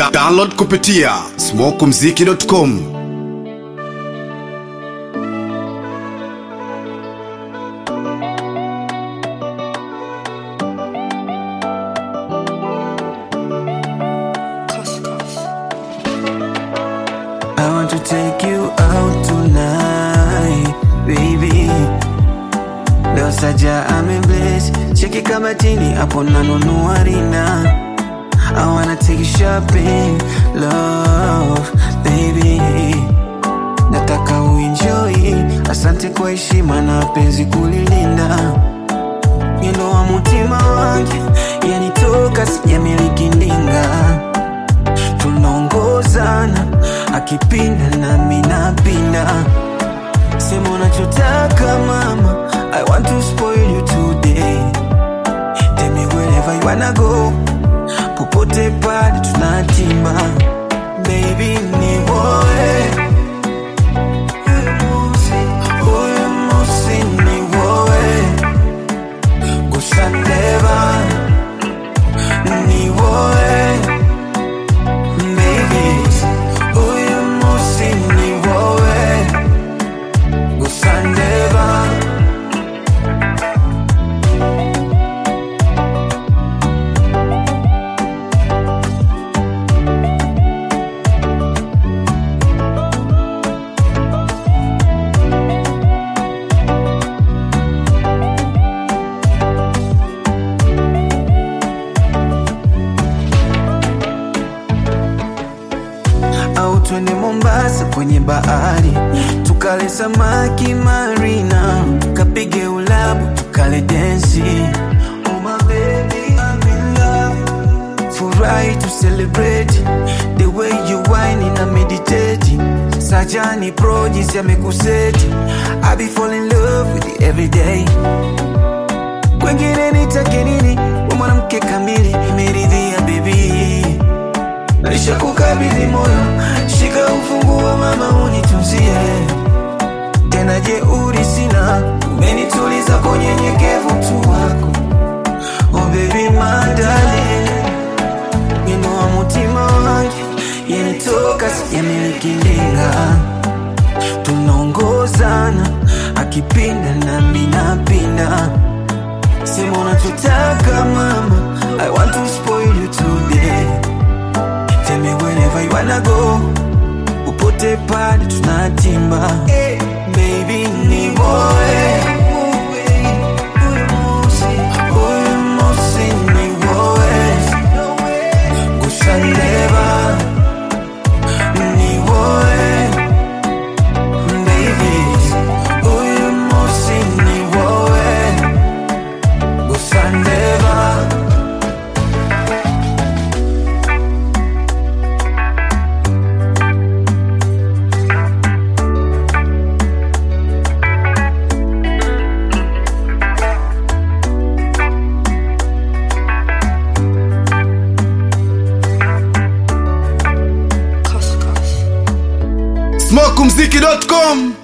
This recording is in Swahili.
Da download kupitia smokumziki.com. I want to take you out tonight, baby. Leo saja amebless, cheki kabatini hapo nanunua rina. I wanna take you shopping, love, baby. Nataka uenjoy, asante kwa heshima na penzi kulilinda. Mwendo wa mutima wangu yanitoka, sijamiliki ndinga tunaongozana akipinda nami napinda sema unachotaka mama i want to spoil you today Tell me wherever you wanna go popote pale tunatima baby ni woe Huyu musi ni woe kusandeva ni woe Baby, uyu musi ni wowe gusa ndeba au twende Mombasa kwenye bahari tukale samaki marina, kapige ulabu tukale densi. Oh my baby, I'm in love. Furahi to celebrate the way you whine na meditate. Sajani pro jinsi amekuseti, I be fall in love with you every day. Kwengine nitake nini? Wewe mwanamke kamili, imeridhia baby Lisha kukabidhi moyo, shika ufunguo mama, unitunzie tena. Jeuri sina, umenituliza kwa unyenyekevu tu wako. Oh baby my darling, wino wa mutima wangu yanitoka, sijamiliki ndinga, tunaongozana akipinda nami napinda. Sema unachotaka mama, I want to spoil you today Tell me wherever you wanna go Upote pale tunatimba Baby ni woe Huyu musi ni woe Kusandeva Ni woe Baby Huyu musi ni woe Kusandeva smokumziki.com.